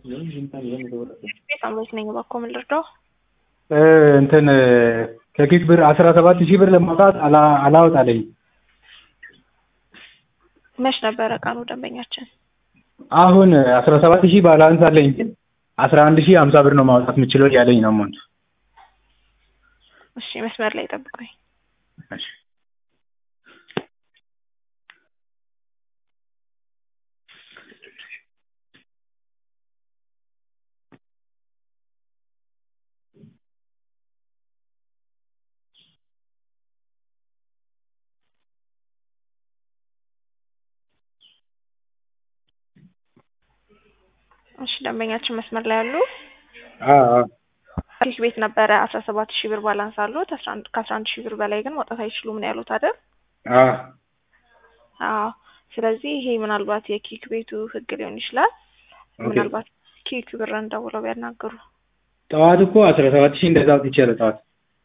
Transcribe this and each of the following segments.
ሳምሬት ነኝ። እባክዎ ምን ልርዳው? እንትን ከኪክ ብር አስራ ሰባት ሺህ ብር ለማውጣት አላ- አላወጣልኝ። መች ነበረ ቀኑ ደንበኛችን? አሁን አስራ ሰባት ሺህ ባላንስ አለኝ ግን አስራ አንድ ሺህ ሀምሳ ብር ነው ማውጣት የምችለው እያለኝ ነው ሞንት እሺ መስመር ላይ ጠብቁኝ። እሺ ደንበኛችን መስመር ላይ አሉ? ኪክ ቤት ነበረ አስራ ሰባት ሺህ ብር ባላንስ አሉት። አስራ አንድ ከአስራ አንድ ሺህ ብር በላይ ግን ማውጣት አይችሉም ነው ያሉት አይደል? አዎ። ስለዚህ ይሄ ምናልባት የኪክ ቤቱ ህግ ሊሆን ይችላል። ምናልባት ኪክ ብርን ደውለው ቢያናግሩ። ጠዋት እኮ አስራ ሰባት ሺህ እንደዛ አውጥቻለሁ ጠዋት።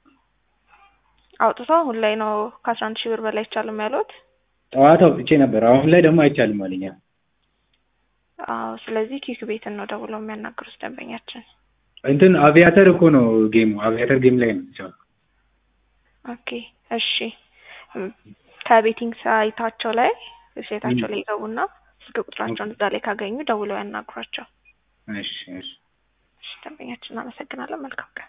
አውጥተው አሁን ላይ ነው ከአስራ አንድ ሺህ ብር በላይ አይቻልም ያሉት? ጠዋት አውጥቼ ነበር። አሁን ላይ ደግሞ አይቻልም አለኝ። አዎ። ስለዚህ ኪክ ቤትን ነው ደውለው የሚያናግሩት ደንበኛችን። እንትን አቪያተር እኮ ነው ጌሙ። አቪያተር ጌም ላይ ነው ብቻ። ኦኬ እሺ። ከቤቲንግ ሳይታቸው ላይ ዌብሳይታቸው ላይ ይገቡና ስልክ ቁጥራቸውን እዛ ላይ ካገኙ ደውለው ያናግሯቸው። እሺ እሺ። እሺ ደንበኛችን እናመሰግናለን። መልካም ቀን።